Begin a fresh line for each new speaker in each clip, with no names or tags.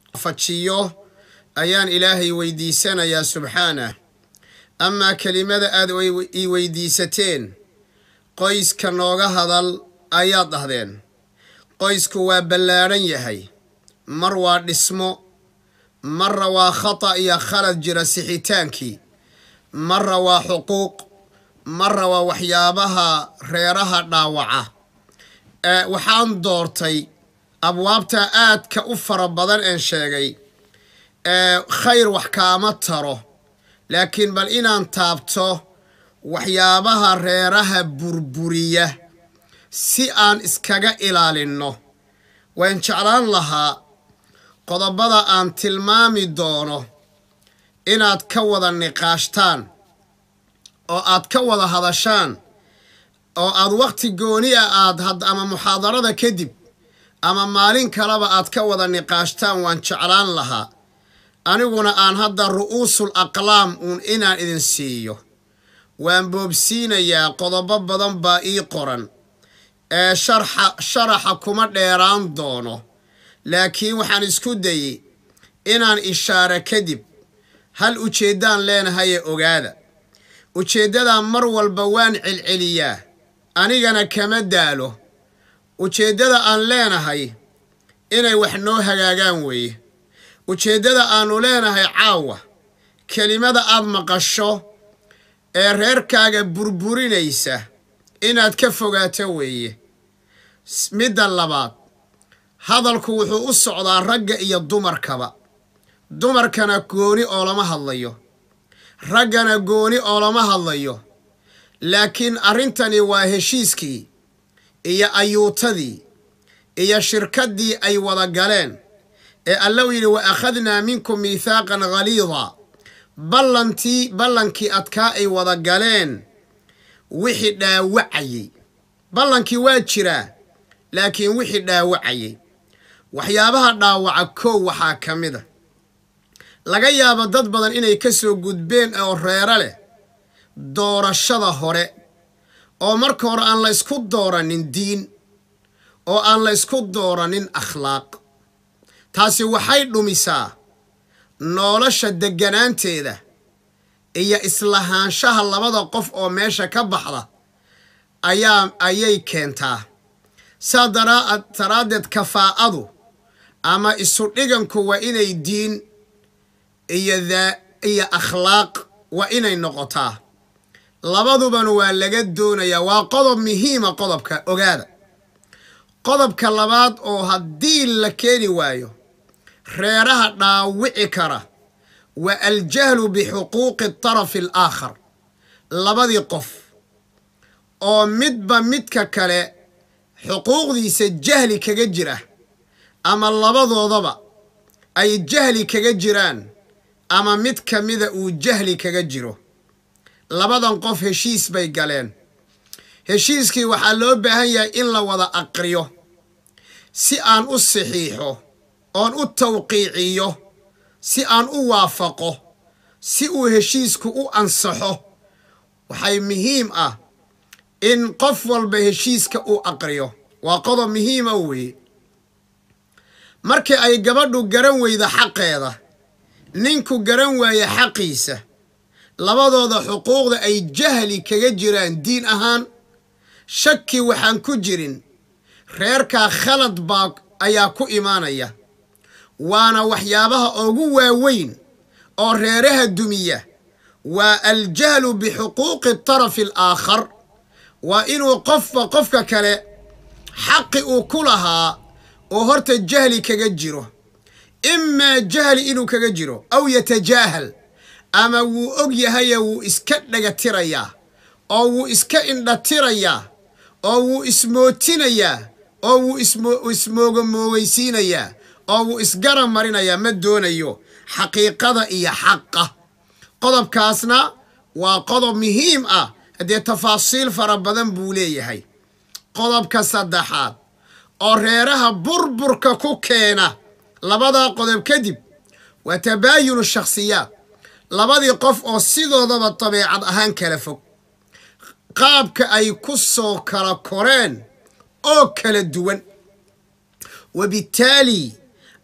fajiyo ayaan ilaahay weydiisanayaa subxaanah amaa kelimada aad ii weydiisateen qoyska nooga hadal ayaad dhahdeen qoysku waa ballaadhan yahay mar waa dhismo marra waa khata iyo khalad jira sixitaankii marra waa xuquuq marra waa waxyaabaha reeraha dhaawaca waxaan doortay abwaabta aadka u fara badan een sheegay khayr wax kaama taro laakiin bal inaan taabto waxyaabaha reeraha burburiya si aan iskaga ilaalinno waan jeclaan lahaa qodobada aan tilmaami doono inaad ka wada niqaashtaan oo aad ka wada hadashaan oo aad wakhti gooni a aad ama muxaadarada kadib ama maalin kaleba aad ka wada niqaashtaan waan jeclaan lahaa aniguna aan hadda ru'uusul aqlaam uun inaan idin siiyo waan boobsiinayaa qodobo badan baa ii qoran ee sharxa sharaxa kuma dheeraan doono laakiin waxaan isku dayey inaan ishaare kadib hal ujeeddaan leenahaye ogaada ujeeddadaa mar walba waan celceliyaa anigana kama daalo ujeeddada aan leenahay inay wax noo hagaagaan weeye ujeeddada aannu leenahay caawa kelimada aad maqasho ee reerkaaga burburinaysa inaad ka fogaato weeye midda labaad hadalku wuxuu u socdaa ragga iyo dumarkaba dumarkana gooni oo lama hadlayo raggana gooni oo lama hadlayo laakiin arrintani waa heshiiskii iyo ayuutadii iyo shirkaddii ay wada galeen ee alla u yidhi wa akhadnaa minkum miithaaqan ghaliida ballantii ballankii adkaa ay wada galeen wixii dhaawacayey ballankii waa jiraa laakiin wixii dhaawacayey waxyaabaha dhaawaca kow waxaa ka mid a laga yaabo dad badan inay ka soo gudbeen oo reero leh doorashada hore oo marka hore aan la ysku dooranin diin oo aan la ysku dooranin akhlaaq taasi waxay dhumisaa nolosha degganaanteeda iyo islahaanshaha labada qof oo meesha ka baxda ayaa ayay keentaa saa daraaddeed kafaa'adu ama isu dhiganku waa inay diin iyo daa iyo akhlaaq waa inay noqotaa labadubana waa laga doonayaa waa qodob muhiima qodobka ogaada qodobka labaad oo haddii la keeni waayo reeraha dhaawici kara waa aljahlu bixuquuqi tarafi alaakhar labadii qof oo midba midka kale xuquuqdiisa jahli kaga jira ama labadoodaba ay jahli kaga jiraan ama mid ka mida uu jahli kaga jiro labadan qof heshiis bay galeen heshiiskii waxaa loo baahan yahay in la wada aqriyo si aan u saxiixo oon u tawqiiciyo si aan u waafaqo si uu heshiisku u ansaxo waxay muhiim ah in qof walba heshiiska uu aqriyo waa qodob muhiima weeye markii ay gabadhu garan weyda xaqeeda ninku garan waaye xaqiisa labadooda xuquuqda ay jahli kaga jiraan diin ahaan shaki waxaan ku jirin reerkaa khalad baa ayaa ku imaanaya waana waxyaabaha ugu waaweyn oo reeraha dumiya waa aljahlu bixuquuqi tarafi alaakhar waa inuu qofba qofka kale xaqi uu ku lahaa oo horta jahli kaga jiro imaa jahli inuu kaga jiro aw yatajaahal ama wuu og yahaye wuu iska dhagatirayaa oo wuu iska indhatirayaa oo wuu ismootinayaa oo wuu ismoogamoogeysiinayaa oo wuu isgara marinayaa ma doonayo xaqiiqada iyo xaqa qodobkaasna waa qodob muhiim ah haddee tafaasiil fara badan buu leeyahay qodobka saddexaad oo reeraha burburka ku keena labadaa qodob kadib waa tabaayunu shakhsiyaad labadii qof oo sidoodaba dabeecad ahaan kala fog qaabka ay ku soo kala koreen oo kala duwan wabittaali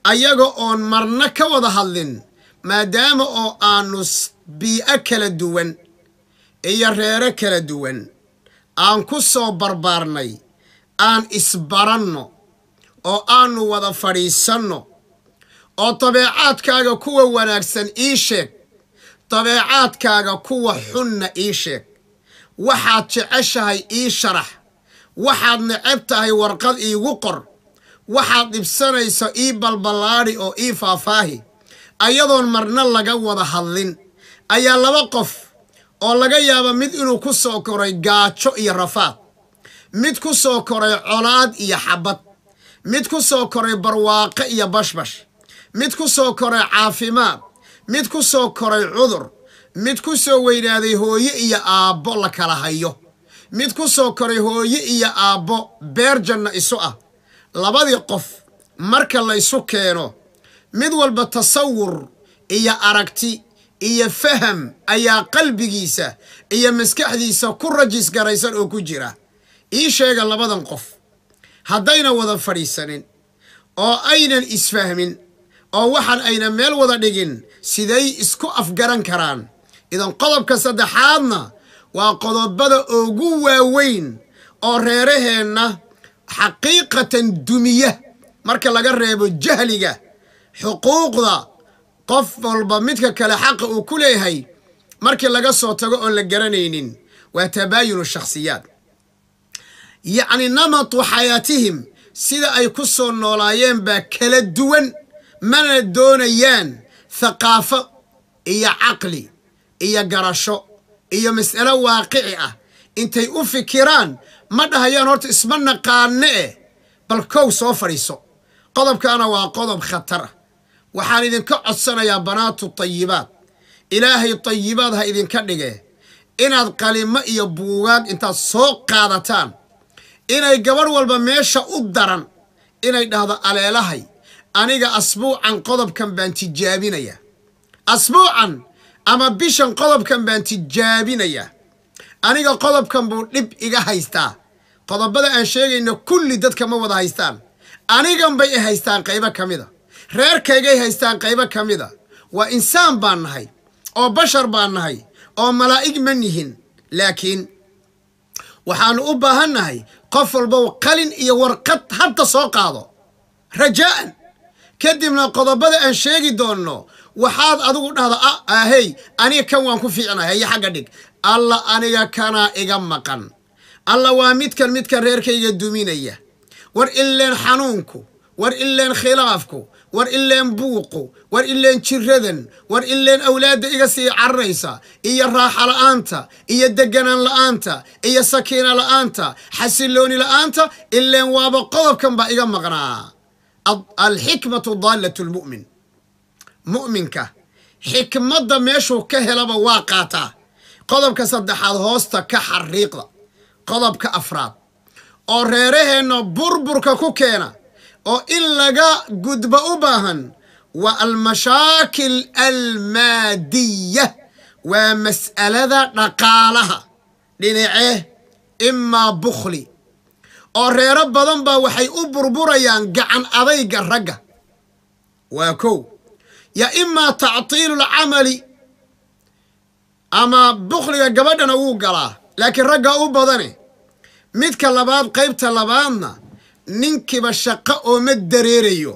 ayaga oon marna ka wada hadlin maadaama oo aanu bii'o kala duwan iyo reero kala duwan aan ku soo barbaarnay aan isbaranno oo aanu wada fadhiisanno oo dabeecaadkaaga kuwa wanaagsan ii sheeg dabeecaadkaaga kuwa xunna ii sheeg waxaad jeceshahay ii sharax waxaad necab tahay warqad iigu qor waxaad dhibsanayso ii balballaadhi oo ii faahfaahi ayadoon marna laga wada hadlin ayaa laba qof oo laga yaaba mid inuu ku soo koray gaajo iyo rafaad mid ku soo koray colaad iyo xabad mid ku soo koray barwaaqo iyo bashbash mid ku soo koray caafimaad mid ku soo koray cudur mid ku soo weynaaday hooye iyo aabbo la kala hayo mid ku soo koray hooye iyo aabbo beer janna isu ah labadii qof marka laysu keeno mid walba tasawur iyo aragti iyo faham ayaa qalbigiisa iyo maskaxdiisa ku rajis garaysan oo ku jira ii sheega labadan qof haddayna wada fadhiisanin oo aynan isfahmin oo waxaan ayna meel wada dhigin siday isku afgaran karaan idan qodobka saddexaadna waa qodobada ugu waaweyn oo reeraheenna xaqiiqatan dumiya marka laga reebo jahliga xuquuqda qof walba midka kale xaqa uu ku leeyahay markii laga soo tago oon la garanaynin waa tabaayunu shakhsiyaad yacni namatu xayaatihim sida ay ku soo noolaayeen baa kala duwan mana doonayaan thaqaafo iyo caqli iyo garasho iyo mas'alo waaqici ah intay u fikiraan ma dhahayaan horta isma naqaane eh bal kow soo fadhiiso qodobkaana waa qodob khatar ah waxaan idinka codsanayaa banaatu tayibaad ilaahay tayibaad ha idinka dhige inaad qalimo iyo buugaag intaad soo qaadataan inay gabadh walba meesha u daran inay dhahdo aleelahay aniga asbuucan qodobkan baan tijaabinayaa asbuucan ama bishan qodobkan baan tijaabinayaa aniga qodobkan buu dhib iga haystaa qodobada aan sheegayno kulli dadka ma wada haystaan anigan bay i haystaan qaybo ka mida reerkaygay haystaan qaybo ka mida waa insaan baan nahay oo bashar baan nahay oo malaa'ig ma nihin laakiin waxaannu u baahan nahay qof walbow qalin iyo warqad hadda soo qaado rajaa'an kadibna qodobada aan sheegi doonno waxaad adigu dhahda a ahey aniga kan waan ku fiicnahay haye xagga dhig alla aniga kanaa iga maqan alla waa midkan midkan reerkayga duminaya war ileen xanuunku war ileen khilaafku war ileen buuqu war ileen jiradan war ileen awlaadda iga sii cararaysa iyo raaxa la'aanta iyo deganaan la'aanta iyo sakiina la'aanta xasilooni la'aanta ileen waaba qodobkan baa iga maqnaa alxikmatu daallat lmu'min mu'minka xikmadda meeshuu ka helaba waa qaataa qodobka saddexaad hoosta ka xariiqda qodobka afraad oo reeraheenna burburka ku keena oo in laga gudbo u baahan waa almashaakil almaadiya waa mas'alada dhaqaalaha dhinacee imaa bukhli oo reero badan baa waxay u burburayaan gacan adayga ragga waa kow ya imaa tactiilu lcamali ama bukhliga gabadhana wuu galaa laakiin raggaa u badane midka labaad qaybta labaadna ninkiiba shaqo ooma dareerayo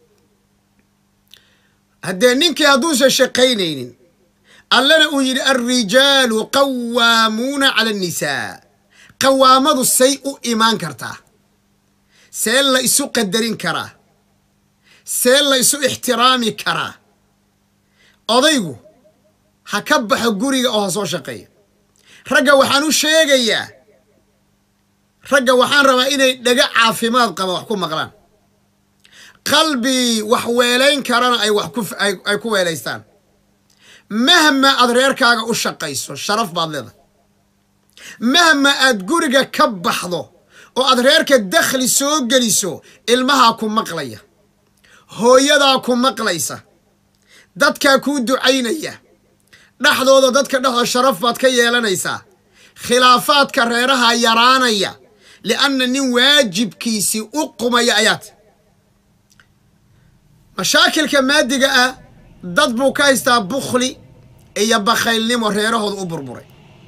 haddee ninkii hadduusan shaqaynaynin allana uu yidhi alrijaalu qawaamuuna cala annisaa qawaamadu say u imaan kartaa see la isu qadarin karaa see la isu ixtiraami karaa odaygu ha ka baxo guriga oo ha soo shaqeeyo ragga waxaan u sheegayaa ragga waxaan rabaa inay dhaga caafimaad qaba wax ku maqlaan qalbi wax weelayn karana ay wax ay ku weelaystaan mahma aad reerkaaga u shaqayso sharaf baad leedahay mahma aad guriga ka baxdo oo aad reerka dakhli soo geliso ilmahaa ku maqlaya hooyadaa ku maqlaysa dadkaa kuu ducaynaya dhexdooda dadka dhexdooda sharaf baad ka yeelanaysaa khilaafaadka reeraha yaraanaya lianna nin waajibkiisii u qumaya ayaad mashaakilka maadiga ah dad buu ka haystaa bukhli iyo bakhaylnimo reerahooda u burburay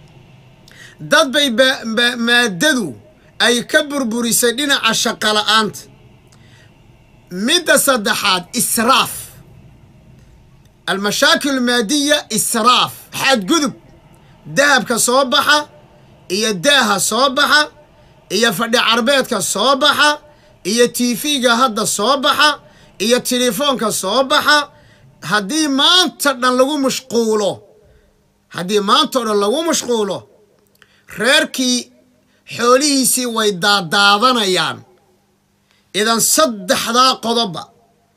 dad bay maaddadu ay ka burburisay dhinaca shaqola'aanta midda saddexaad israaf almashaakil maadiya israaf xadgudub dahabka soo baxa iyo daaha soo baxa iyo fadhi carbeedka soo baxa iyo tiifiga hadda soo baxa iyo telefoonka soo baxa haddii maanta dhan lagu mashquulo haddii maanta o dhan lagu mashquulo reerkii xoolihiisii way daadaadanayaan idan saddexdaa qodobba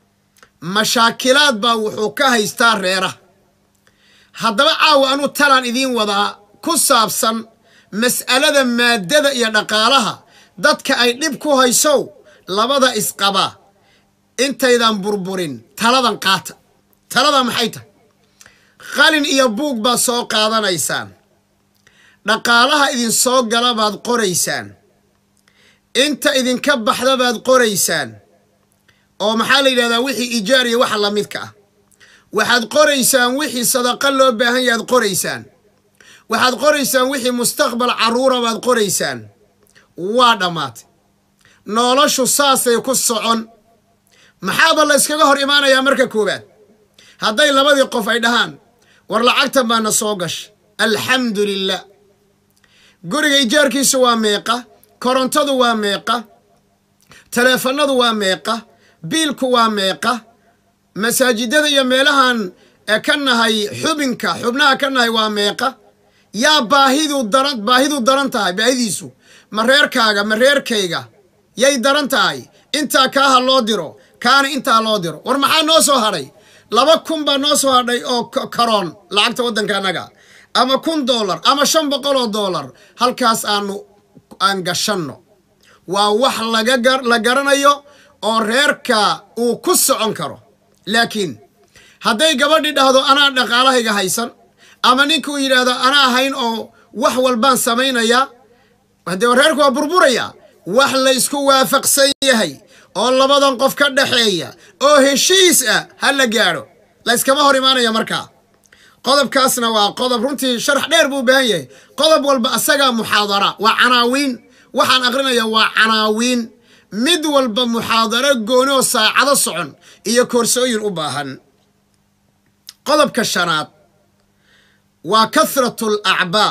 mashaakilaad baa wuxuu ka haystaa reeraha haddaba caawa anu talaan idiin wadaa ku saabsan mas'alada maaddada iyo dhaqaalaha dadka ay dhib ku haysow labada isqaba intaydan burburin taladan qaata talada maxay tahay qalin iyo buug baad soo qaadanaysaan dhaqaalaha idin soo gala baad qoraysaan inta idinka baxda baad qoraysaan oo maxaa la yidhahdaa wixii ijaar iyo waxa la midka ah waxaad qoraysaan wixii sadaqa loo baahan yahaad qoraysaan waxaad qoraysaan wixii mustaqbal carruura baad qoraysaan waa dhammaatay noloshu saasay ku socon maxaaba la yskaga hor imaanayaa marka koowaad hadday labadii qof ay dhahaan war lacagtan baana soo gasha alxamdu lilah guriga ijaarkiisu waa meeqa korontadu waa meeqa taleefanadu waa meeqa biilku waa meeqa masaajidada iyo meelahan ka nahay xubinka xubnaha ka nahay waa meeqa yaa baahidu daran baahidu daran tahay baahidiisu ma reerkaaga ma reerkayga yay daran tahay intaa kaaha loo diro kaana intaa loo diro war maxaa noo soo hadhay laba kun baa noo soo hadhay oo karoon lacagta waddanka annaga ama kun dollar ama shan boqol oo dollar halkaas aanu aan gashanno waa wax laga la garanayo oo reerka uu ku socon karo laakiin hadday gabadhii dhahdo anaa dhaqaalahayga haysan ama ninkuu yidhaahdo anaa ahayn oo wax walbaan samaynayaa haddee reerku waa burburaya wax la ysku waafaqsan yahay oo labadan qof ka dhaxeeya oo heshiis ah ha la gaadho la yskama hor imaanaya markaa qodobkaasna waa qodob runtii sharax dheer buu u baahan yahay qodob walba asagaa muxaadara waa canaawiin waxaan aqrinaya waa canaawiin mid walba muxaadaro gooni oo saacado socon iyo koorsooyin u baahan qodobka shanaad waa kathratu alacbaa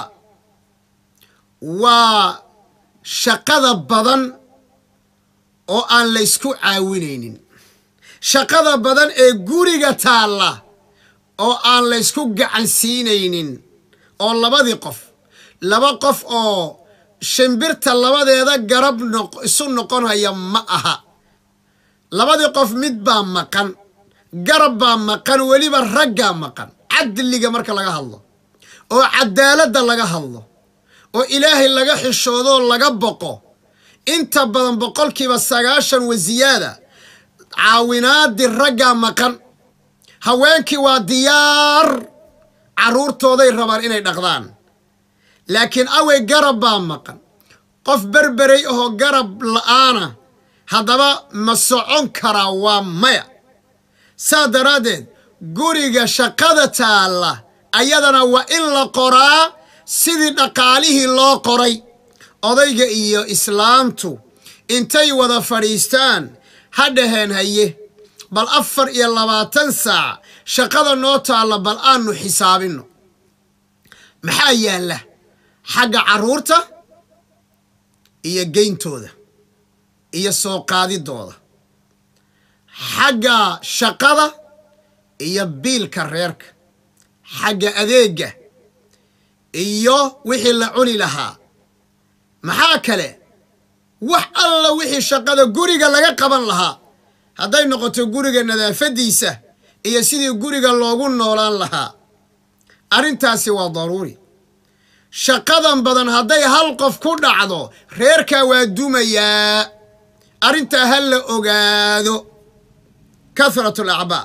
waa shaqada badan oo aan la ysku caawinaynin shaqada badan ee guriga taalla oo aan la ysku gacan siinaynin oo labadii qof laba qof oo shimbirta labadeeda garab isu noqonaya ma aha labadii qof mid baa maqan garab baa maqan weliba raggaa maqan cadliga marka laga hadlo oo cadaaladda laga hadlo oo ilaahay laga xishoodoo laga boqo inta badan boqolkiiba sagaashan wasiyaada caawinaadii raggaa maqan haweenkii waa diyaar carruurtooday rabaan inay dhaqdaan laakiin awey garab baa maqan qof berberay oo garab la'aana haddaba ma socon karaa waa maya saa daraaddeed guriga shaqada taalla ayadana waa in la qoraa sidii dhaqaalihii loo qoray odayga iyo islaamtu intay wada fadhiistaan ha dhaheen haye bal afar iyo labaatan saac shaqada noo taalla bal aanu xisaabinno maxaa yaalla xagga carruurta iyo geyntooda iyo soo qaadidooda xagga shaqada iyo biilka reerka xagga adeegga iyo wixii la cuni lahaa maxaa kale wax alla wixii shaqada guriga laga qaban lahaa hadday noqoto guriga nadaafaddiisa iyo sidii guriga loogu noolaan lahaa arrintaasi waa daruuri shaqadan badan hadday hal qof ku dhacdo reerkaa waa dumayaa arrintaa ha la ogaado kathratu alacbaa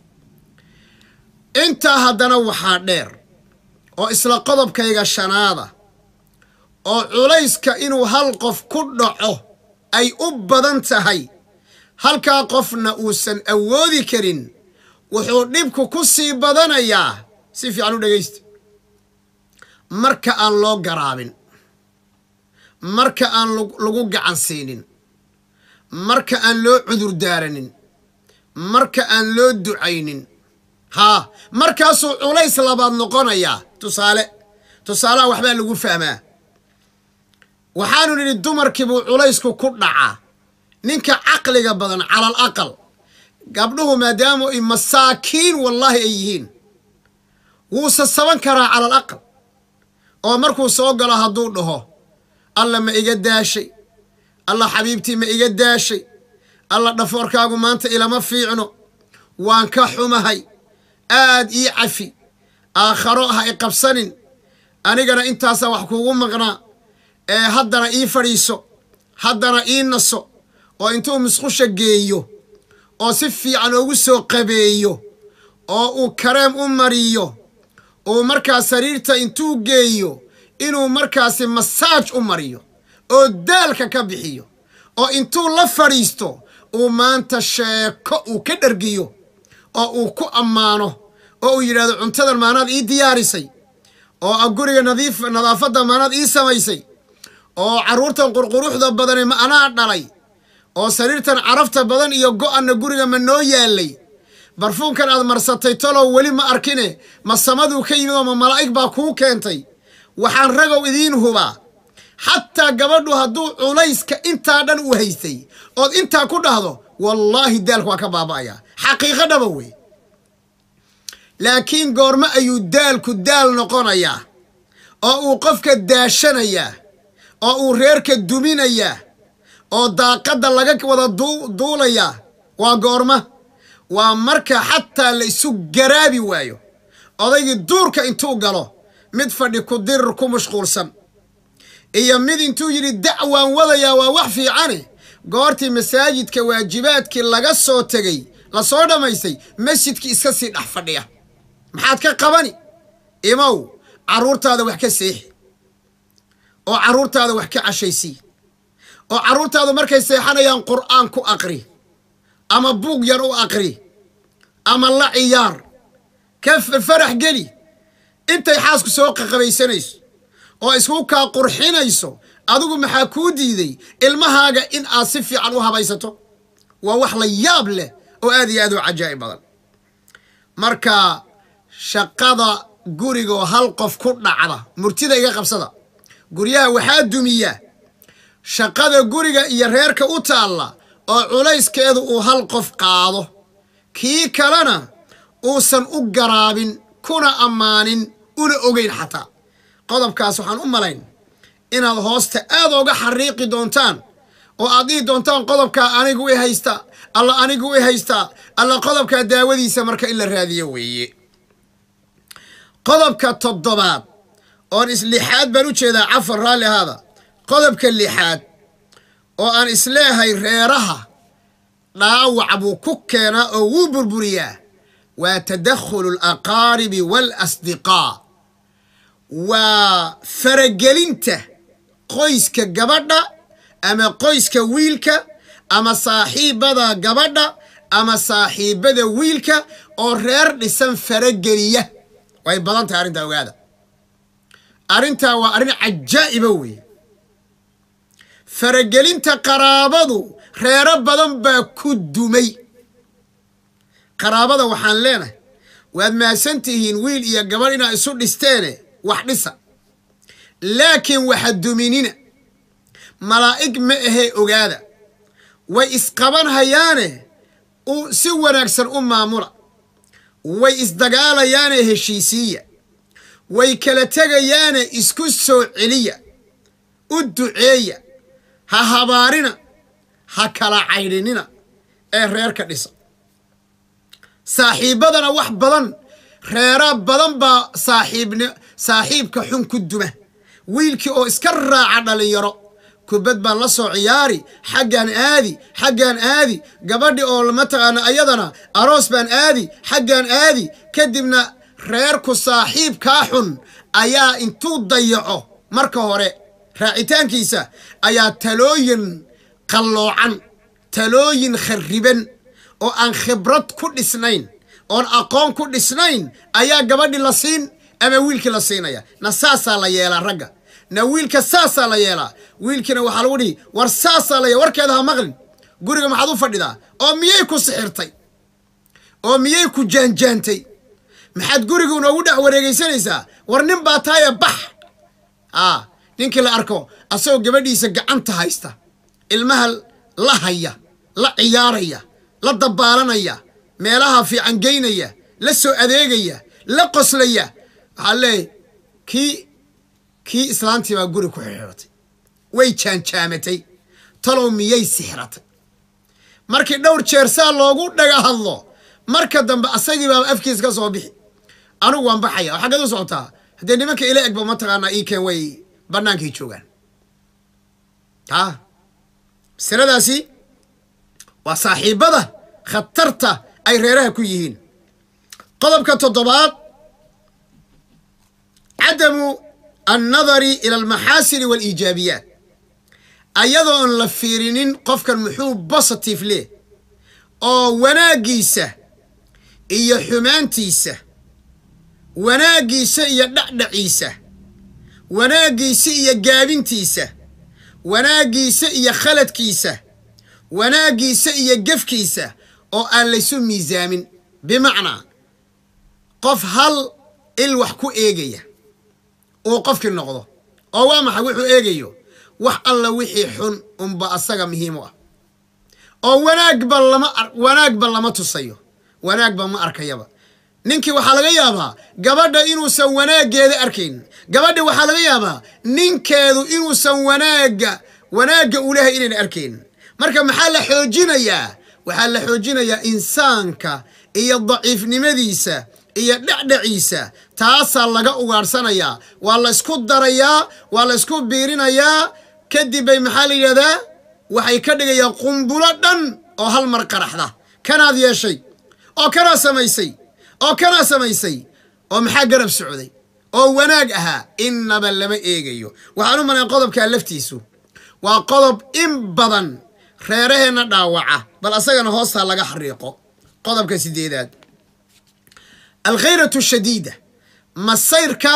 intaa haddana waxaa dheer oo isla qodobkayga shanaada oo culayska inuu hal qof ku dhaco ay u badan tahay halkaa qofna uusan awoodi karin wuxuu dhibku ku sii badanayaa si fiican u dhegaysta marka aan loo garaabin marka aan lagu gacan siinin marka aan loo cudur daaranin marka aan loo ducaynin haa markaasuu culays labaad noqonayaa tusaale tusaalaha waxbaa lagu fahmaa waxaanu nidhi dumarkiibuu culaysku ku dhacaa ninka caqliga badan calal aqal gabdhuhu maadaamu ay masaakiin wallaahi ay yihiin wuu sasaban karaa calal aqal oo markuu soo galo hadduu dhaho alla ma iga daashay alla xabiibtii ma iga daashay alla dhafoorkaagu maanta ilama fiicno waan ka xumahay aad ii cafi aakharo ha i qabsanin anigana intaasaa wax kuugu maqnaa ee haddana ii fadhiiso haddana ii naso oo intuu musqusha geeyo oo si fiican ugu soo qabeeyo oo uu kareem u mariyo uu markaa sariirta intuu geeyo inuu markaasi masaaj u mariyo oo daalka ka bixiyo oo intuu la fadhiisto uu maanta sheeko uu ka dhergiyo oo uu ku ammaano oo uu yidhahdo cuntadan maanaad ii diyaarisay oo guriga nadiif nadaafadda maanaad ii samaysay oo carruurtan qurquruxda badani ma anaa dhalay oo sariirtan carafta badan iyo go'anna guriga ma noo yaallay barfuunkan aad marsatay talow weli ma arkine ma samaduu ka yimid oo ma malaa'ig baa kuu keentay waxaan ragow idiin hubaa xataa gabadhu hadduu culayska intaa dhan u haystay ood intaa ku dhahdo wallaahi daalka waa ka baaba'ayaa xaqiiqo dhaba wey laakiin goormo ayuu daalku daal noqonayaa oo uu qofka daashanayaa oo uu reerka duminayaa oo daaqadda laga wada duulayaa waa goorma waa marka xataa la isu garaabi waayo odaygii duurka intuu galo mid fadhi ku dirir ku mashquulsan iyo mid intuu yidhi dacwaan wadayaa waa wax fiicane goortii masaajidka waajibaadkii laga soo tegey lasoo dhammaystay masjidkii iska sii dhex fadhiya maxaad ka qabani imow carruurtaada wax ka seexi oo carruurtaada wax ka cashaysii oo carruurtaadu markay seexanayaan qur'aan ku aqri ama buug yar u aqri ama la ciyaar ka farax geli intay xaasku soo qaqabaysanayso oo isku kaa qurxinayso adigu maxaa kuu diiday ilmahaaga in aad si fiican u habaysato waa wax la yaab leh oo aad iyo aad u cajaa'ib badan marka shaqada gurigoo hal qof ku dhacda murtida iga qabsada guryaha waxaa dumiya shaqada guriga iyo reerka u taalla oo culayskeedu uu hal qof qaado kii kalena uusan u garaabin kuna ammaanin una ogeyn xataa qodobkaas waxaan u malayn inaad hoosta aad ooga xariiqi doontaan oo aad dhihi doontaan qodobkaa anigu i haystaa alla anigu i haystaa alla qodobkaa daawadiisa marka in la raadiyo weeye qodobka toddobaad oon islixaad baan u jeedaa cafar raalli ahaada qodobka lixaad oo aan isleehay reeraha dhaawac buu ku keenaa oo wuu burburiyaa waa tadakhulu alaqaaribi waalasdiqaa waa faragelinta qoyska gabadha ama qoyska wiilka ama saaxiibada gabadha ama saaxiibada wiilka oo reer dhisan farageliya way badan tahay arrintaa ogaada arrintaa waa arrin cajaa'iba weeye faragelinta qaraabadu reero badan baa ku dumay qaraabada waxaan leenahay waad mahadsan tihiin wiil iyo gabadh inaad isu dhisteene wax dhisa laakiin waxa duminina malaa'ig ma ahee ogaada way isqaban hayaane si wanaagsan u maamula way isdagaalayaane heshiisiiya way kala tegayaane isku soo celiya u duceeya ha habaarina ha kala caydhinina ee reerka dhisa saaxiibbadana wax badan reera badan baa saaxiibn saaxiibka xun ku duma wiilkii oo iska raaca dhallinyaro kubad baan la soo ciyaari xaggaan aadi xaggaan aadi gabadhi oo mataqaana ayadana aroos baan aadi xaggaan aadi kadibna reerku saaxiibkaa xun ayaa intuu dayaco marka hore raacitaankiisa ayaa talooyin qalloocan talooyin khariban oo aan khibrad ku dhisnayn oon aqoon ku dhisnayn ayaa gabadhi la siin ama wiilkii la siinaya na saasaa la yeelaa ragga na wiilka saasaa la yeelaa wiilkiina waxaa lagu dhihi war saasaa la yeela warkeeda ha maqlin guriga maxaad u fadhidaa oo miyay ku sixirtay oo miyay ku jaanjaantay maxaad guriga unoogu dhex wareegaysanaysaa war nin baa taaya bax a ninkii la arko asagoo gabadhiisa gacanta haysta ilmaha la haya la ciyaaraya la dabaalanaya meelaha fiican geynaya la soo adeegaya la qoslaya waxaa leeyahy kii kii islaantii baa guri ku xirxiratay way jaanjaamatay talow miyay sixratay markii dhowr jeer saa loogu dhaga hadlo marka dambe asagii baaba afkiis ka soo bixi anigu waan baxaya oo xaggeed u socotaa haddee nimanka ila egba mataqaanaa iikeen way bannaankay joogaan a masaladaasi waa saaxiibada khatarta ay reeraha ku yihiin qodobka toddobaad cadamu annadari ila almaxaasini waaliijaabiyaat ayadoon la fiirinin qofkan muxuu positive leh oo wanaaggiisa iyo xumaantiisa wanaaggiisa iyo dhacdhaciisa wanaaggiisa iyo gaabintiisa wanaaggiisa iyo khaladkiisa wanaaggiisa iyo gefkiisa oo aan laysu miisaamin bimacnaa qof hal il wax ku eegaya uu qofkii noqdo oo waa maxay wuxuu eegayo wax alla wixii xun unba asaga muhiim u ah oo wanaagba lama wanaagba lama tusayo wanaagba ma arkayaba ninkii waxaa laga yaabaa gabadha inuusan wanaaggeeda arkayn gabadha waxaa laga yaabaa ninkeedu inuusan wanaagga wanaagga u lehay inayna arkayn marka maxaa la xoojinayaa waxaa la xoojinayaa insaanka iyo daciifnimadiisa iyo dhecdhaciisa taasaa laga ugaadhsanayaa waa la ysku darayaa waa la ysku biirinayaa kadib bay maxaa la yidhahdaa waxay ka dhigayaan qumbulo dhan oo hal mar qaraxda kanaad yeeshay oo kanaa samaysay oo kanaa samaysay oo maxaa garab socday oo wanaag ahaa innaba lama eegayo waxaan u malayn qodobkaa laftiisu waa qodob in badan reeraheenna dhaawaca bal asagana hoostaa laga xariiqo qodobka sideedaad alkhayratu shadiida masayrka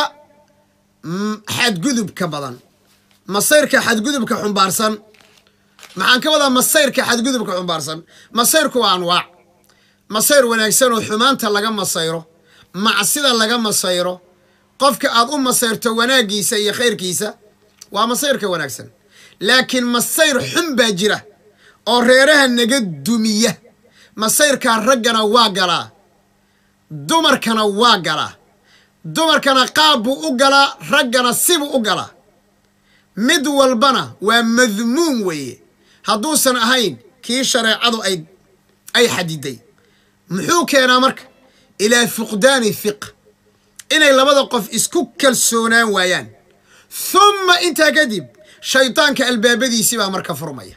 xadgudubka badan masayrka xadgudubka xumbaarsan maxaan ka wadaa masayrka xadgudubka xumbaarsan masayrku waa anwaac masayr wanaagsan oo xumaanta laga masayro macsida laga masayro qofka aad u masayrto wanaaggiisa iyo khayrkiisa waa masayrka wanaagsan laakiin masayr xun baa jira oo reeraha naga dumiya masayrkaa raggana waa galaa dumarkana waa galaa dumarkana qaab buu u galaa raggana sibuu u galaa mid walbana waa madmuum weeye hadduusan ahayn kii shareecadu ay ay xadiday muxuu keenaa marka ilaa fuqdaani fiq inay labada qof isku kalsoonaan waayaan humma intaa kadib shaydaanka albaabadiisii baa marka furmaya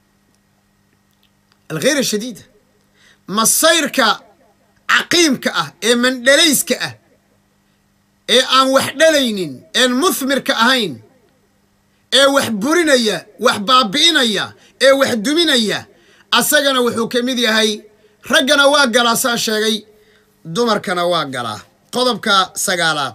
alkhayra shadiida masayrka caqiimka ah ee mandhalayska ah ee aan wax dhalaynin een muhmirka ahayn ee wax burinaya wax baabi'inaya ee wax duminaya asagana wuxuu ka mid yahay raggana waa galaa saa sheegay dumarkana waa galaa qodobka sagaalaad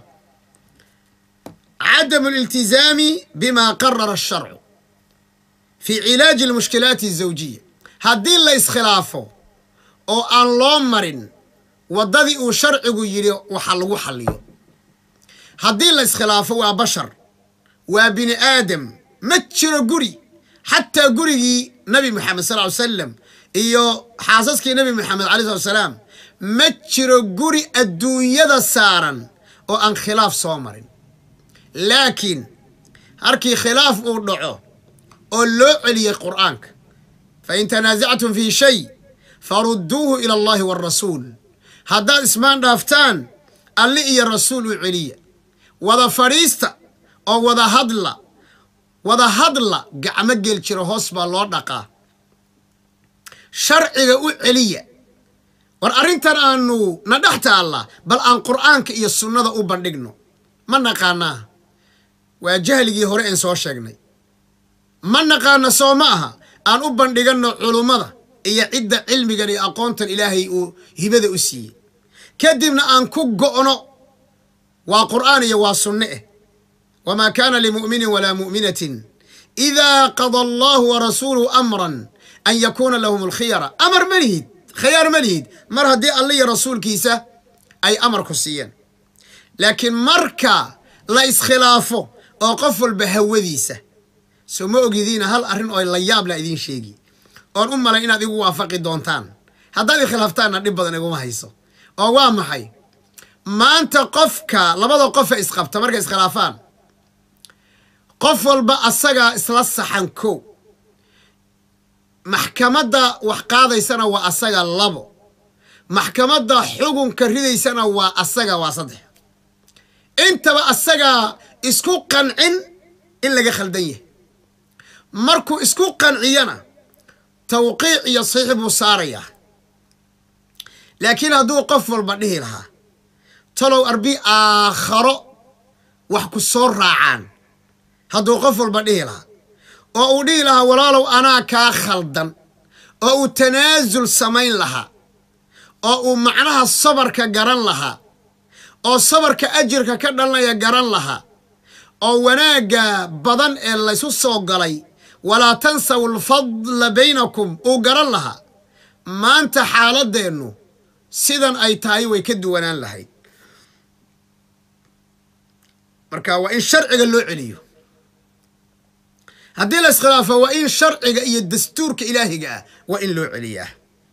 cadamu aliltizaami bima qarara asharcu fii cilaaji almushkilaati azawjiya haddii la iskhilaafo oo aan loo marin waddadii uu sharcigu yidhi waxa lagu xalliyo haddii la iskhilaafo waa bashar waa bini aadam ma jiro guri xataa gurigii nabi moxamed sal ly salam iyo xaasaskii nabi moxamed alai slat salaam ma jiro guri adduunyada saaran oo aan khilaaf soo marin laakiin harkii khilaaf uu dhaco oo loo celiyey qur'aanka fain tanaasactum fii shay farudduuhu ila allahi waarasuul haddaad ismaan dhaaftaan alli iyo rasuul u celiya wada fadhiista oo wada hadla wada hadla gacmo gel jiro hoos baa loo dhaqaa sharciga u celiya war arrintan aanu na dhex taalla bal aan qur'aanka iyo sunnada u bandhigno ma naqaanaa waa jahligii hore een soo sheegnay ma naqaana soo ma aha aan u bandhiganno culummada iyo cidda cilmigan iyo aqoontan ilaahay uu hibada u siiyey kadibna aan ku go'no waa qur'aan iyo waa sunne eh wamaa kaana limu'minin walaa mu'minatin idaa qada allahu warasuuluhu amran an yakuuna lahum alkhiyara amar ma lihid khiyaar ma lihid mar haddii alla iyo rasuulkiisa ay amar ku siiyeen laakiin marka la iskhilaafo oo qof walba hawadiisa soo ma ogidiina hal arrin oo la yaab la idiin sheegi oon u malay inaad igu waafaqi doontaan haddaad ikhilaaftaanna dhib badan iguma hayso oo waa maxay maanta qofka labada qofa isqabta markay iskhilaafaan qof walba asagaa isla saxan kow maxkamadda wax qaadaysana waa asaga labo maxkamadda xugunka ridaysana waa asaga waa saddex intaba asagaa isku qancin in laga khaldan yahay markuu isku qanciyana tawqiic iyo saxiix buu saarayaa laakiin hadduu qof walba dhihi lahaa talow arbi aakharo wax ku soo raacaan hadduu qof walba dhihi lahaa oo uu dhihi lahaa walaalow anaa kaa khaldan oo uu tanaasul samayn lahaa oo uu macnaha sabarka garan lahaa oo sabarka ajirka ka dhalanaya garan lahaa oo wanaagga badan ee laysu soo galay walaa tansaw alfadla baynakum uu garan lahaa maanta xaaladeennu sidan ay tahay way ka duwanaan lahayd marka waa in sharciga loo celiyo haddii la iskhilaafo waa in sharciga iyo dastuurka ilaahiga ah waa in loo celiyaa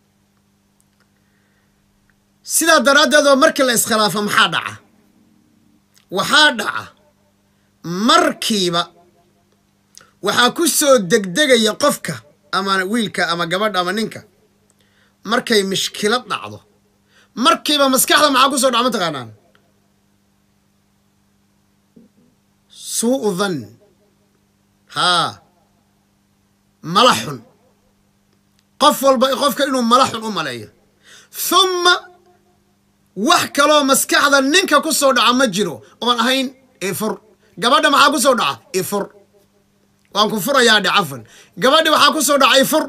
sidaa daraaddeed oo markii la iskhilaafo maxaa dhaca waxaa dhaca markiiba waxaa ku soo degdegaya qofka ama wiilka ama gabadha ama ninka markay mishkilad dhacdo markiiba maskaxda maxaa ku soo dhaca mataqaanaan suu'u dhann haa mala xun qof walba qofka inuu mala xun u maleeyo humma wax kaloo maskaxda ninka ku soo dhaca ma jiro oon ahayn ifur gabadha maxaa ku soo dhaca ifur waan ku furayaa dhe cafan gabadhi waxaa ku soo dhaca ifur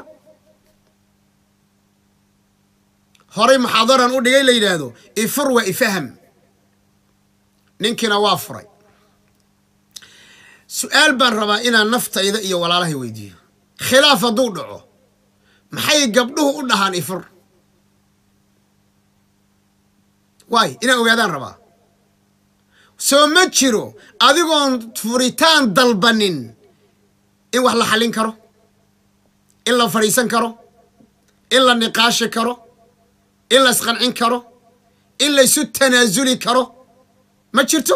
horay muxaadaran u dhigay la yidhaahdo ifur waa ifaham ninkiina waa furay su-aal baan rabaa inaan naftayda iyo walaalahay weydiiyo khilaaf hadduu dhaco maxay gabdhuhu u dhahaan ifur waay inaan ogaadaan rabaa soo ma jiro adigoon furitaan dalbanin in wax la xallin karo in la fadhiisan karo in la niqaashi karo in la isqancin karo in laysu tanaasuli karo ma jirto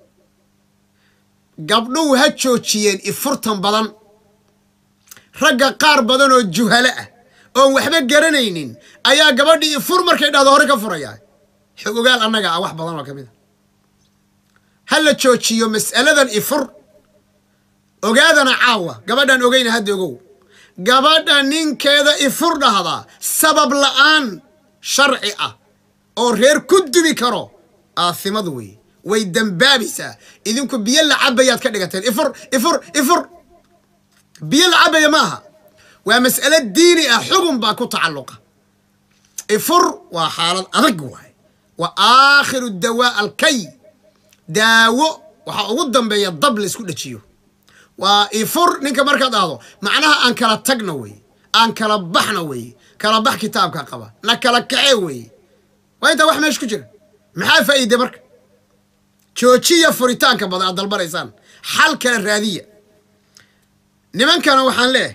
gabdhuhu ha joojiyeen ifurtan badan ragga qaar badan oo juhalo ah oon waxba garanaynin ayaa gabadhii ifur markay dhahdo hore ka furayaa xog ogaal annaga ah wax badan oo ka mid a ha la joojiyo mas'aladan ifur ogaadana caawa gabadhaan ogeyna hadda ogow gabadha ninkeeda ifur dhahdaa sabab la'aan sharci ah oo reer ku dubi karo aathimadu wey way dembaabaysaa idinku biyo la cabayaad ka dhigateen ifur ifur ifur biyo la cabaya ma aha waa mas'alo diini ah xugun baa ku tacalluqa ifur waa xaalad adag waay waa aakhiru dawaa alkay daawo waxaa ugu dambeeya dab la isku dhajiyo waa ifur ninka markaad ahdo macnaha aan kala tagna wey aan kala baxna wey kala bax kitaabka qaba na kala kace wey waa intaa wax meesha ku jira maxaa faa'iide marka joojiya furitaanka badan aad dalbanaysaan xal kale raadiya nimankana waxaan leeyahay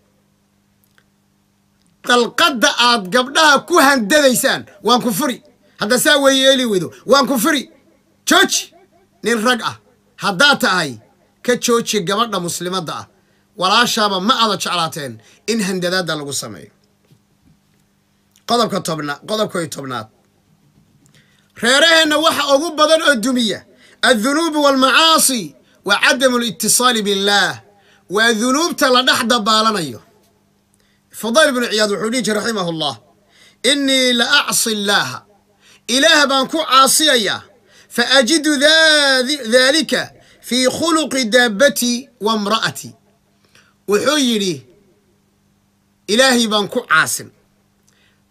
dalqadda aad gabdhaha ku handadaysaan waan ku furi hadda saa weeye eeli weydo waan ku furi jooji nin rag ah haddaad tahay ka jooji gabadha muslimadda ah walaashaaba ma aada jeclaateen in handadaadda lagu sameeyo qodobka tobnaad qodobka iyo tobnaad reeraheenna waxa ugu badan oo dumiya addunuubu waalmacaasi wa cadamu alitisaali billaah waa dunuubta la dhex dabaalanayo fudayl bnu ciyaad wuxuu dhihi jiri raximahu llah innii la acsi illaaha ilaah baan ku caasiyayaa fa ajidu daalika fii khuluqi daabbatii wa imra'atii wuxuu yidhi ilaahay baan ku caasin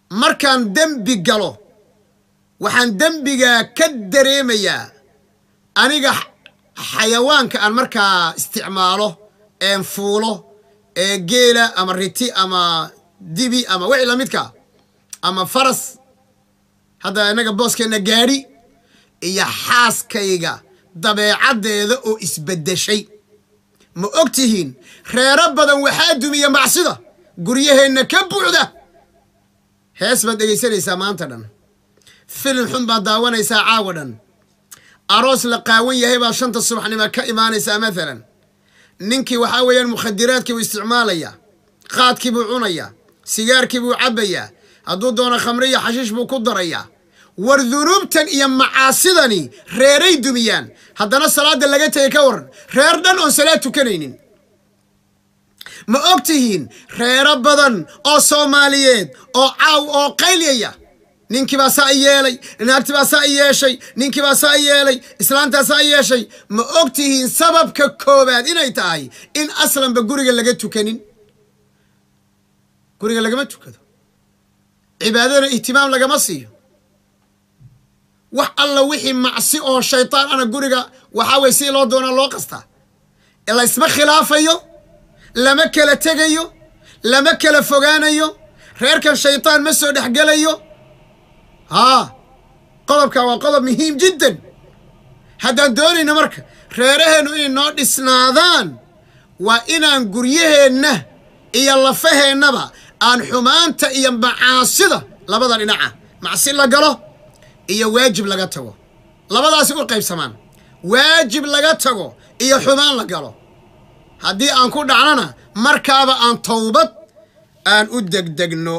markaan dembi galo waxaan dembigaa ka dareemayaa aniga xayawaanka aan markaa isticmaalo een fuulo ee geela ama riti ama dibi ama wixii lamidka ama faras hadda innaga booskeenna gaadhi iyo xaaskayga dabeecaddeeda oo isbeddeshay ma og tihiin reero badan waxaa dumiya macsida guryaheenna ka buuxda hees baad dhegaysanaysaa maanta dhan filim xun baad daawanaysaa caawa dhan aroos la qaawan yahay baad shanta subaxnimo ka imaanaysaa maalan ninkii waxaa weeyaan mukhadiraadkii buu isticmaalayaa qaadkii buu cunayaa sigaarkii buu cabbayaa hadduu doono khamre iyo xashiish buu ku darayaa war dunuubtan iyo macaasidani reeray dumiyaan haddana salaadda laga tegay ka waran reer dhan oon salaad tukanaynin ma og tihiin reero badan oo soomaaliyeed oo caaw oo qaylyaya ninkii baa saa i yeelay naagti baa saa i yeeshay ninkii baa saa i yeelay islaantaa saa i yeeshay ma og tihiin sababka koowaad inay tahay in aslanba guriga laga tukanin guriga lagama tukado cibaadadana ihtimaam lagama siiyo wax alla wixii macsi oo shaytaan ana guriga waxaa weye si loo doonaa loo qastaa laysma khilaafayo lama kala tegayo lama kala fogaanayo reerkan shaytaan ma soo dhexgelayo haa qodobkaa waa qodob muhiim jiddan haddaan doonayno marka reeraheennu inay noo dhisnaadaan waa inaan guryaheenna iyo lafaheennaba aan xumaanta iyo macaasida labada dhinaca macsi la galo iyo waajib laga tago labadaasi u qaybsamaan waajib laga tago iyo xumaan la galo haddii aan ku dhacnona markaaba aan towbad aan u degdegno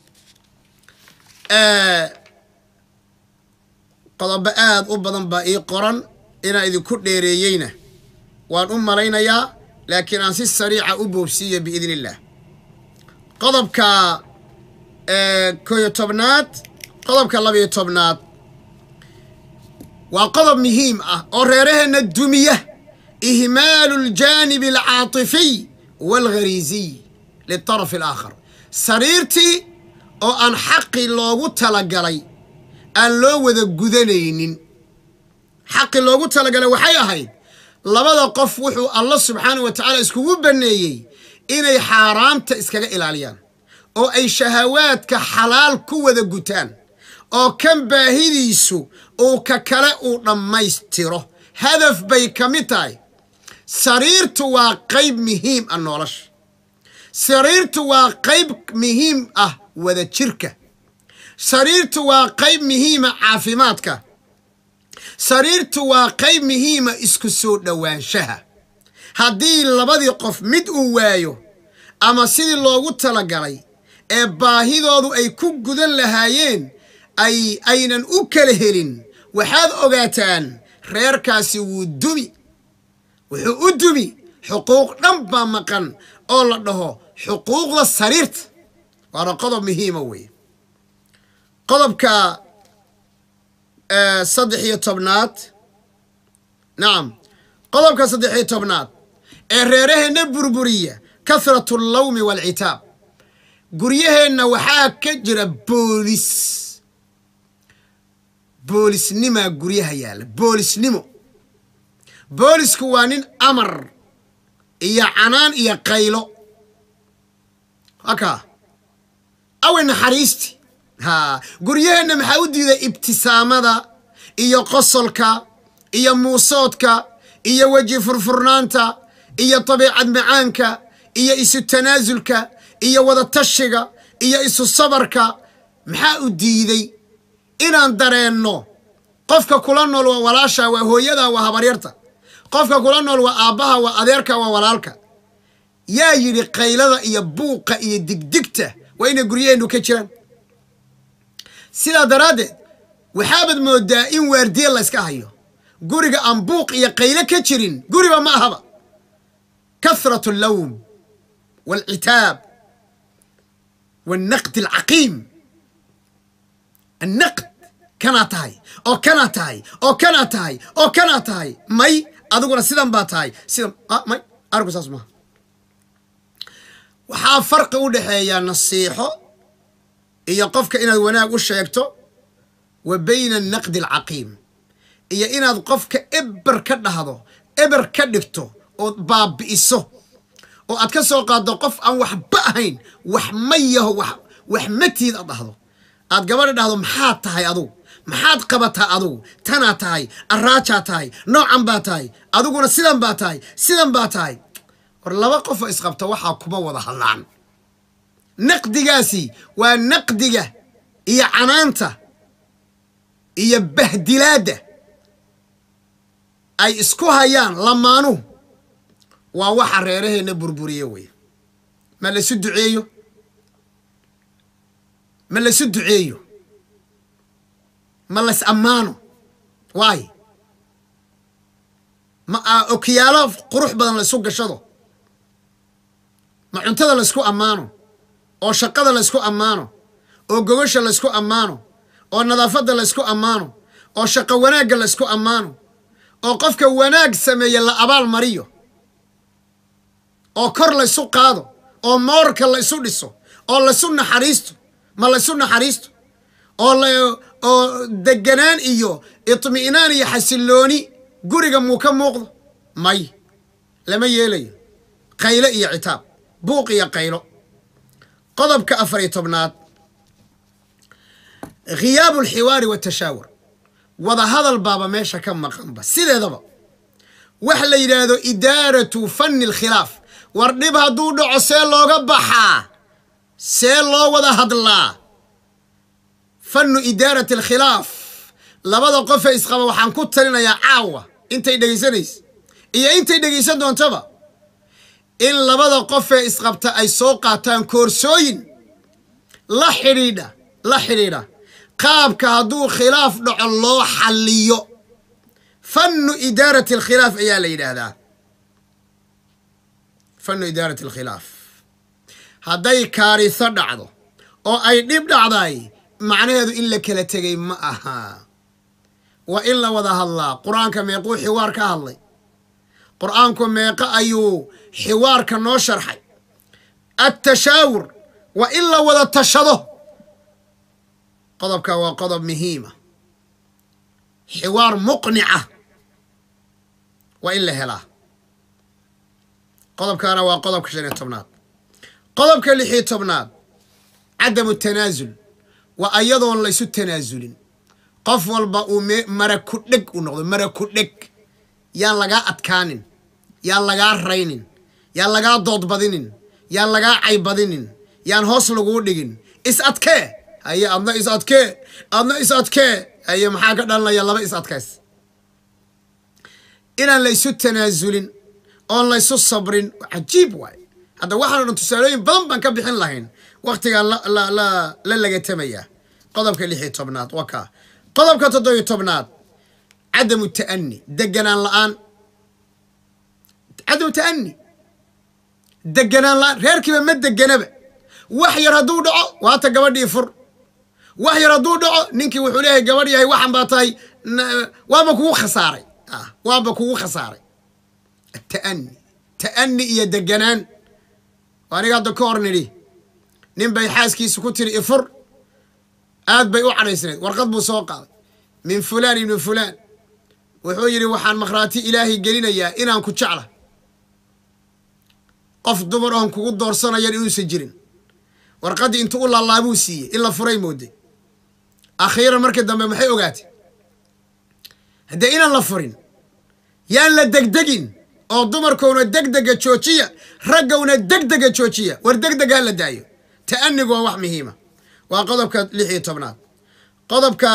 qodobo aad u badan baa ii qoran inaan idinku dheereeyeyna waan u malaynayaa laakiin aan si sariica u boobsiiyo biidn illaah qodobka koyo tobnaad qodobka labayo tobnaad waa qodob muhiim ah oo reeraheenna dumiya ihmaalu aljaanibi alcaatifiy waalghariisiy litaraf alaakhar sariirtii oo aan xaqii loogu talagalay aan loo wada gudanaynin xaqii loogu talagalay waxay ahayd labada qof wuxuu allah subxaanah wa tacaala iskugu banneeyey inay xaaraamta iskaga ilaaliyaan oo ay shahawaadka xalaal ku wada gutaan oo kan baahidiisu uu ka kale uu dhammaystiro hadaf bay ka mid tahay sariirtu waa qayb muhiim ah nolosha sariirtu waa qayb muhiim ah wada jirka sariirtu waa qayb muhiima caafimaadka sariirtu waa qayb muhiima isku soo dhowaanshaha haddii labadii qof mid uu waayo ama sidii loogu talagalay ee baahidoodu ay ku gudan lahaayeen ay aynan u kala helin waxaad ogaataan reerkaasi wuu dumi wuxuu u dumi xuquuq dhan baa maqan oo la dhaho xuquuqda sariirta waana qodob muhiima weeye qodobka saddex iyo tobnaad nacam qodobka saddex iyo tobnaad ee reeraheenna burburiya kathratu allawmi waalcitaab guryaheenna waxaa ka jira boolis boolisnimaa guryaha yaalla boolisnimo boolisku waa nin amar iyo canaan iyo qaylo hakaa awe naxariisti haa guryaheenna maxaa u diiday ibtisaamada iyo qosolka iyo muusoodka iyo weji furfurnaanta iyo dabiicad macaanka iyo isu tanaasulka iyo wada tashiga iyo isu sabarka maxaa u diiday inaan dareenno qofka kula nool waa walaasha waa hooyada waa habaryarta qofka kula nool waa aabbaha waa adeerka waa walaalka yaa yidhi qaylada iyo buuqa iyo digdigta waa inay guryaheennu ka jiraan sidaa daraaddeed waxaabaad moodaa in waardiye layska hayo guriga aan buuq iyo qaylo ka jirin guriba ma ahaba kathratu allawm waalcitaab waalnaqd alcaqiim annaqd kanaa tahay oo kanaa tahay oo kanaa tahay oo kanaa tahay may adiguna sidan baa tahay sidan may arinku saas maaha waxaa farqi u dhexeeyaa nasiixo iyo qofka inaad wanaag u sheegto wa bayna annaqdi alcaqiim iyo inaad qofka eber ka dhahdo eber ka dhigto ood baabi'iso oo aad ka soo qaaddo qof aan waxba ahayn wax ma yaho wax wax matiid aad dhahdo aad gabadha dhahdo maxaad tahay adugu maxaad qabataa adugu tanaa tahay araajaa tahay noocan baa tahay adiguna sidan baa tahay sidan baa tahay war laba qofoo isqabta waxaa kuma wada hadlaan naqdigaasi waa naqdiga iyo canaanta iyo bahdilaadda ay isku hayaan lamaanuhu waa waxa reeraheenna burburiye wey ma laysu duceeyo ma laysu duceeyo ma lays ammaano waay ma okiyaalo qurux badan laysku gashado ma cuntada laysku ammaano oo shaqada laysku ammaano oo gogosha laysku ammaano oo nadaafadda laysku ammaano oo shaqo wanaagga laysku ammaano oo qofka wanaag sameeye la abaal mariyo oo kor laysu qaado oo moorka laysu dhiso oo laysu naxariisto ma laysu naxariisto oo la oo deganaan iyo itmi'naan iyo xasillooni guriga muu ka muuqdo may lama yeelayo qayle iyo citaab buuq iyo qaylo qodobka afar iyo tobnaad khiyaabu alxiwaari watashaawur wada hadal baaba meesha ka maqanba sideedaba waxa la yidhaahdo idaaratu fanni alkhilaaf war dhib hadduu dhaco see looga baxaa see loo wada hadlaa fannu idaarati alkhilaaf labada qofee isqaba waxaan ku talinayaa caawa intay dhegaysanaysa iyo intay dhegaysan doontaba in labada qofee isqabta ay soo qaataan koorsooyin la xidhiidha la xidhiidha qaabka hadduu khilaaf dhaco loo xalliyo fannu idaarati alkhilaaf ayaa la yidhaahdaa fannu idaarati alkhilaaf hadday kaariso dhacdo oo ay dhib dhacday macnaheedu in la kala tegay ma aha waa in la wada hadlaa qur-aanka meequu xiwaar ka hadlay qur-aanku meeqo ayuu xiwaarka noo sharxay attashaawur waa in la wada tashado qodobka waa qodob muhiima xiwaar muqnica waa in la helaa qodobkaana waa qodobka shan iyo tobnaad qodobka lix iyo tobnaad cadamu tanaasul waa ayadoon laysu tanaasulin qof walba uu mara ku dheg u noqdo mara ku dheg yaan lagaa adkaanin yaan lagaa raynin yaan lagaa doodbadinin yaan lagaa caybadinin yaan hoos laguu dhigin is adkee haye adna is adkee adna is adkee haye maxaa ka dhalanaya laba is adkays inaan laysu tanaasulin oon laysu sabrin cajiib waay hadda waxaano dhan tusaalooyin badan baan ka bixin lahayn waktigaan la lagatamayaa qodobka lix iyo tobnaad waa kaa qodobka toddobiyo tobnaad cadamu ta'ani deganaan la-aan cadamu ta'ani deganaan la-aan reerkiiba ma deganaba wax yar hadduu dhaco waata gabadhii fur wax yar hadduu dhaco ninkii wuxuu leeyahay gabadh yahay waxan baa tahay waaba kugu khasaaray waaba kugu khasaaray ata'ani ta'ani iyo deganaan aniga hadda ka hor nidhi nin bay xaaskiisa ku tiri ifur aad bay u cadhaysnayd warqad buu soo qaaday min fulaan ibni fulaan wuxuu yidhi waxaan makhraati ilaahay gelinayaa inaan ku jecla qof dumar oon kugu doorsanayan inuusan jirin warqaddii intuu u laalaabuu siiyey in la furay mooday akhiiran markii dambe maxay ogaatay haddee inaan la furin yaan la degdegin oo dumarkouna degdega joojiya raggowna degdega joojiya war degdeg ha la daayo ta'anigu waa wax muhiima waa qodobka lix iyo tobnaad qodobka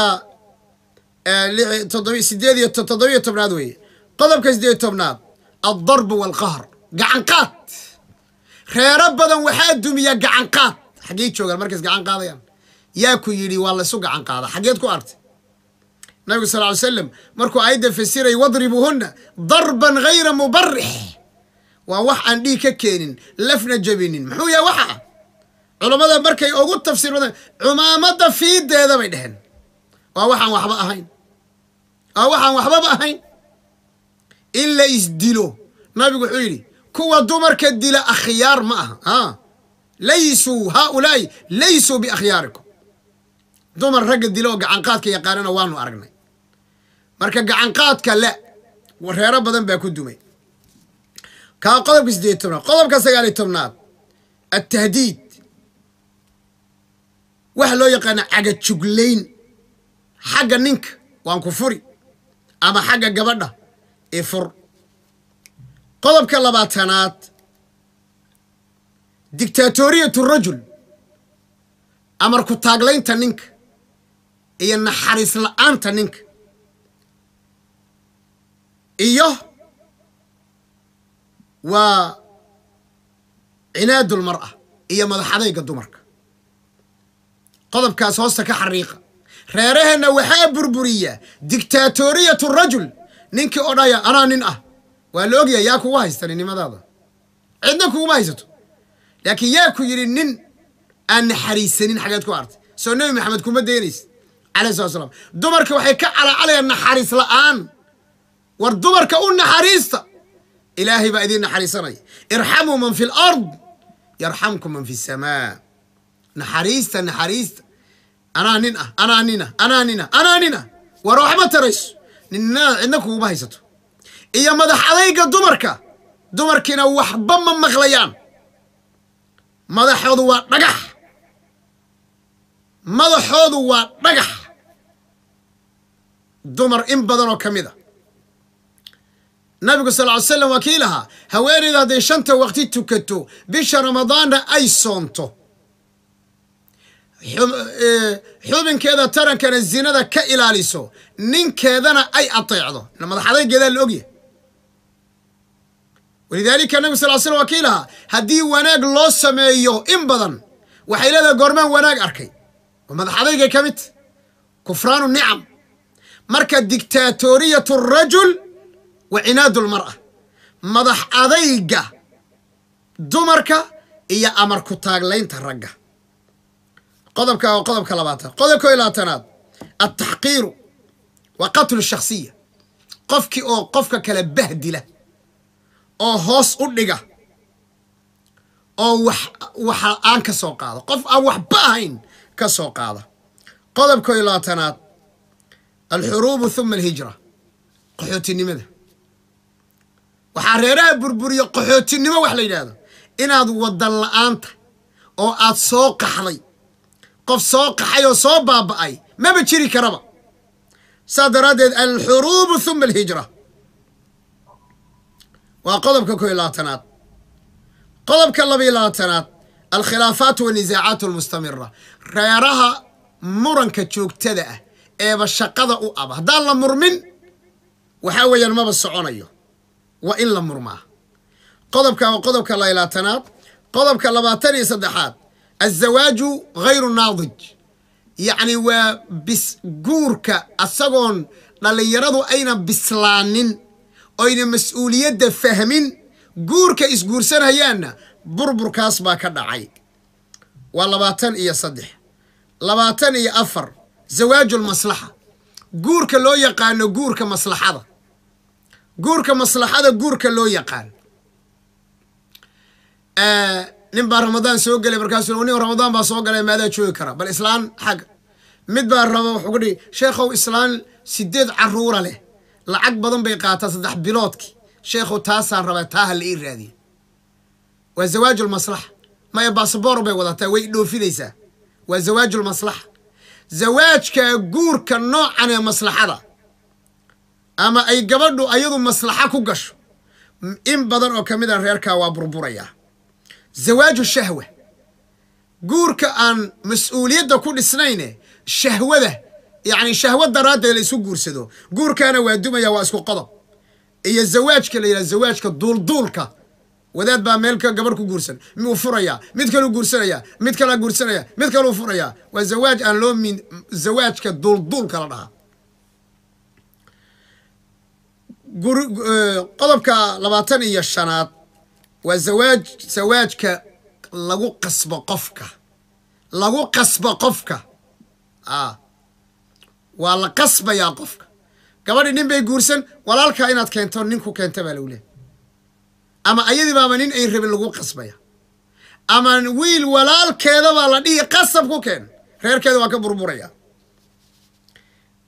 sideed iyo toddobiyo tobnaad weeye qodobka sideed tobnaad addarbu waalqahr gacanqaad reero badan waxaa dumiya gacanqaad xaggey joogaan markays gacan qaadayaan yaa ku yidhi waa laysu gacan qaada xaggeed ku artay nabigu sal ly slam markuu aayadda fasiray wadribuuhunna darban hayra mubarix waa wax aan dhiig ka keenin lafna jabinin muxuu yahay waxa culammada markay ugu tafsiir badan cumaamadda fiideeda bay dheheen waa waxaan waxba ahayn waa waxaan waxbaba ahayn in la isdilo nabigu wuxuu yidhi kuwa dumarka dila akhyaar ma aha a laysuu haaulaa'i laysuu biakhyaarikum dumar ragga dilo oo gacanqaadka yaqaanana waanu aragnay marka gacanqaadka la reero badan baa ku dumay kaa qodobka siddeed tobnaad qodobka sagaal iyo tobnaad altahdiid waxa loo yaqaana cagajuglayn xagga ninka waan ku furi ama xagga gabadha ee fur qodobka labaatanaad dictaatoriyatu rajul amar ku taaglaynta ninka iyo naxariis la-aanta ninka iyo waa cinaadulmar'a iyo madaxadayga dumarka qodobkaas hoosta ka xariiqa reeraheenna waxaa burburiya dictaatoriyatu rajul ninkii odhaya anaa nin ah waa la ogyahay yaa kugu haysta ninnimadaada cidna kuguma haysato laakiin yaa ku yidhi nin aan naxariisanin xageed ku artay soo nebi maxamed kuma daynaysa calayhi salatu slam dumarka waxay ka calacalayaan naxariis la'aan war dumarka u naxariista ilaahay baa idiin naxariisanaya irxamuu man fi lard yarxamkum man fi samaa naxariista naxariista anaa nin ah anaa nina anaa nina anaa nina war waxma tarayso ninna cidna kuguma haysato iyo madax adayga dumarka dumarkiina waxba ma maqlayaan madaxoodu waa dhagax madaxoodu waa dhagax dumar in badan oo ka mid a nabigu sal ly slam waa kii lahaa haweenayda hadday shanta waqti tukato bisha ramadaanna ay soonto xubinkeeda tarankana zinada ka ilaaliso ninkeedana ay ateecdo madaxadaygeedaa la ogyahay walidaalika nabigu sal slam waa kii lahaa haddii wanaag loo sameeyo in badan waxay leedahay goormaan wanaag arkay oo madaxadaygay ka mid kufraanu nicam marka dictaatoriyatu rajul wa cinaadu lmar'a madax adayga dumarka iyo amar ku taaglaynta ragga qodobka waa qodobka labaatan qodobka iyo labaatanaad altaxqiiru wa qatlu shakhsiya qofkii oo qofka kale bahdila oo hoos u dhiga oo wax waxa aan ka soo qaado qof aan waxba ahayn ka soo qaada qodobka iyo labaatanaad alxuruubu huma alhijra qaxootinimada waxaa reeraha burburiya qaxootinimo wax la yidhaahdo inaad wadan la-aanta oo aad soo qaxday qof soo qaxay oo soo baaba'ay maba jiri karaba saas daraaddeed alxuruubu huma alhijra waa qodobka ko iyo labaatanaad qodobka laba iyo labaatanaad alkhilaafaat wanisaacaat almustamira reeraha muranka joogtada ah eeba shaqada u aba haddaan la murmin waxaa weeyaan maba soconayo waa in la murmaa qodobka waa qodobka laba iyo labaatanaad qodobka labaatan iyo saddexaad azawaaju hayru naadij yacni waa bis guurka asagoon dhallinyaradu ayna bislaanin oyna mas-uuliyadda fahmin guurka isguursanayaanna burburkaas baa ka dhacay waa labaatan iyo saddex labaatan iyo afar zawaajulmaslaxa guurka loo yaqaano guurka maslaxada guurka maslaxada guurka loo yaqaan nin baa ramadaan soo gelay markaasuu nin ramadaan baa soo galay maadaa joogi kara bal islaan xagga mid baa raba wuxuu ku dhihi sheekhow islaan sideed caruura leh lacag badan bay qaataa saddex biloodkii sheekhow taasaan rabaa taa ha la ii raadiya waa zawaajulmaslaxa maya basaboor bay wadataa way dhoofinaysaa waa zawaajulmaslaxa zawaajka guurka noocan ee maslaxada ama ay gabadhu ayadu maslaxa ku gasho in badan oo ka mid a reerkaa waa burburayaa zawaaju shahwa guurka aan mas-uuliyadda ku dhisnayne shahwada yacni shahwa daraaddeed la isu guursado guurkaana waa dumaya waa isku qodob iyo zawaajka la yidhaha zawaajka duulduulka wadaad baa meelka gabarh ku guursan miuu furayaa mid kaluu guursanaya mid kalaa guursanaya mid kaluu furayaa waa zawaaj aan loo min zawaajka duulduulka la dhahaa qodobka labaatan iyo shanaad waa zawaaj zawaajka lagu qasbo qofka lagu qasbo qofka a waa la qasbayaa qofka gabadhi nin bay guursan walaalkaa inaad keento ninku keenta baa lagu leehay ama ayadii baaba nin ay rabin lagu qasbaya ama wiil walaalkeeda baa la dhihi qasab ku keen reerkeeda waa ka burburaya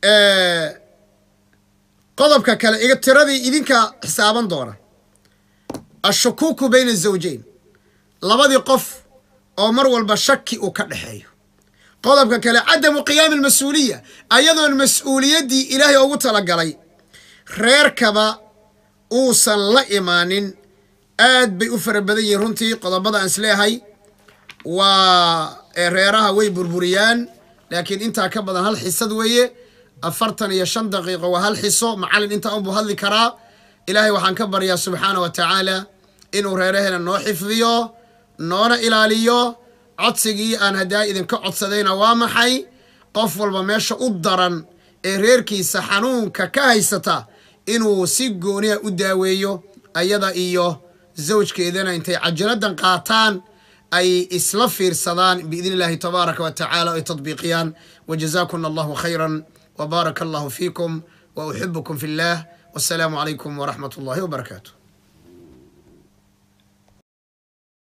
qodobka kale iga tiradii idinka xisaaban doona ashukuuku bayna azawjayn labadii qof oo mar walba shaki uu ka dhexeeyo qodobka kale cadamu qiyaami almas-uuliya ayadoon mas-uuliyaddii ilaahay ugu talagalay reerkaba uusan la imaanin aad bay u fara badan yihiin runtii qodobada aan isleehay waa reeraha way burburiyaan laakiin intaa ka badan hal xisad weeye afartan iyo shan daqiiqo waa hal xiso macallin intaa unbuu hadli karaa ilaahay waxaan ka baryaa subxaana wa tacaala inuu reeraheena noo xifdiyo noona ilaaliyo codsigii aan haddaa idinka codsadayna waa maxay qof walba meesha u daran ee reerkiisa xanuunka ka haysata inuu si gooniha u daaweeyo ayada iyo zawjkeedana intay cajiladan qaataan ay isla fiirsadaan biidn illahi tabaaraka wa tacala ay tadbiiqiyaan wajazakuna allahu khayra وبارك الله فيكم وأحبكم في الله والسلام عليكم ورحمة الله وبركاته